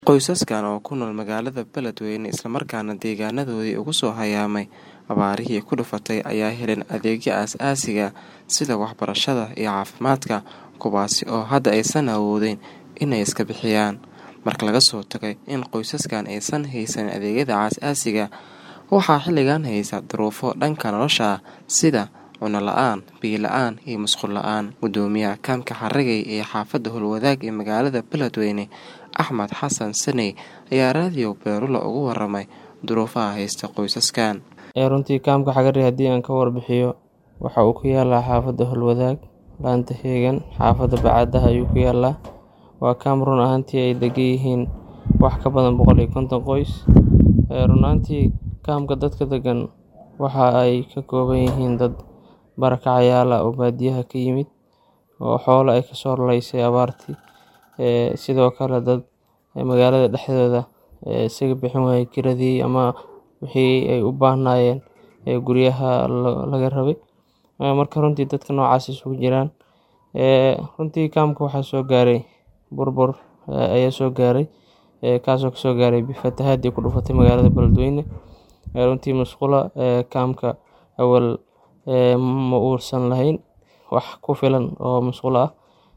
Qoysaskan oo ku nool magaalada Beledweyne isla markaana deegaanadoodii uga soo hayaamay abaarihii ku dhufatay ayaa helin adeegyo aasaasiga ah sida waxbarashada iyo caafimaadka kuwaasi oo hadda aysan awoodin inay iska bixiyaan. Marka laga soo tago in qoysaskan aysan haysan adeegyada aasaasiga ah, waxaa xilligan haysta duruufo dhanka nolosha ah sida cunno la'aan, biyo la'aan iyo musqul la'aan. Guddoomiyaha kaamka Haragey ee xaafadda Howlwadaag ee magaalada Beledweyne, Axmed Xasan Saney ayaa raadiyo Beerula uga warramay duruufaha haysta qoysaskan. Runtii kaamka Haragey haddii aan ka warbixiyo waxa uu ku yaalaa xaafadda Howlwadaag, laanta Heegan, xaafadda Bacaadaha ayuu ku yaalaa. Waa kaam run ahaantii ay degan yihiin wax ka badan boqol iyo konton qoys. Run ahaantii kaamka dadka degan waxa ay ka kooban yihiin dad barakacayaal ah oo baadiyaha ka yimid oo xoolo ay kasoo raraysay abaartii. Sidoo kale dad magaalada dhexdeeda isaga bixin waayay kiradii ama wixii ay u baahnaayeen ee guryaha laga rabay. Marka runtii dadka noocaas isugu jiraan. Runtii kaamka waxaa soo gaaray burbur ayaa soo gaaray kaasoo kasoo gaaray fatahaadii ku dhufatay magaalada Beledweyne. Runtii musqulaha kaamka awal ma uusan lahayn wax ku filan oo musqulo ah.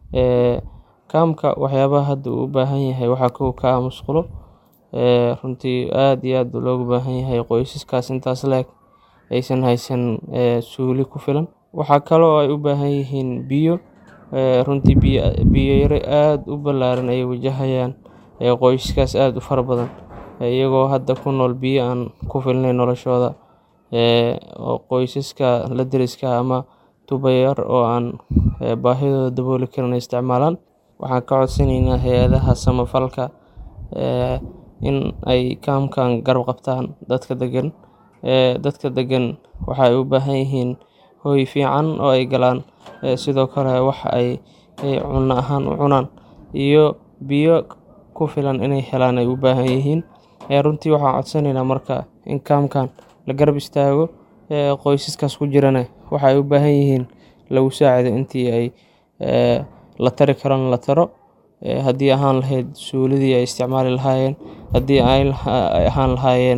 Kaamka waxyaabaha hadda uu u baahan yahay waxaa kow ka ah musqulo. Runtii aad iyo aad loogu baahan yahay qoysaskaas intaas le'eg aysan haysan suuli ku filan. Waxaa kale oo ay u baahan yihiin biyo. Runtii biyo yari aad u ballaaran ayay wajahayaan qoysaskaas aad u fara badan iyagoo hadda ku nool biyo aan ku filnayn noloshooda. Qoysaska la deriska ah ama tubo yar oo aan baahidooda dabooli karin ay isticmaalaan. Waxaan ka codsanaynaa hay'adaha samafalka in ay kaamkan garab qabtaan dadka degan. Dadka degan waxa ay u baahan yihiin hoy fiican oo ay galaan sidoo kale wax ay cunno ahaan u cunaan iyo biyo ku filan inay helaan ay u baahan yihiin. Runtii waxaan codsanaynaa marka in kaamkan la garab istaago qoysaskaas ku jirana waxa ay u baahan yihiin lagu saacido intii ay la tari karana la taro. Haddii ahaan lahayd suulidii ay isticmaali lahaayeen, haddii ay ahaan lahaayeen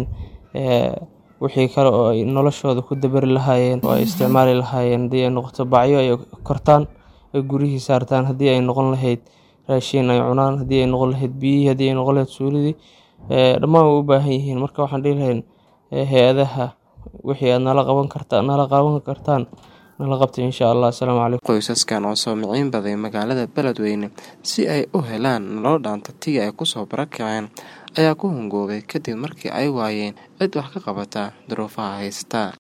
wixii kale oo ay noloshooda ku dabari lahaayeen oo ay isticmaali lahaayeen haddii ay noqoto bacyo ay kortaan ay guriyihii saartaan, haddii ay noqon lahayd raashin ay cunaan, haddii ay noqon lahayd biyihii, haddii ay noqon lahayd suulidii dhammaan way u baahan yihiin. Marka waxaan dhihi lahayn hay'adaha wixii aad nala qaban kartaan nala qaban kartaan nala qabto insha Allah. Asalaamu calaykum. Qoysaskan oo soo miciin baday magaalada Beledweyne si ay u helaan nolol dhaanta tii ay ku soo barakaceen ayaa ku hungoobay kadib markii ay waayeen cid wax ka qabata duruufaha haysta.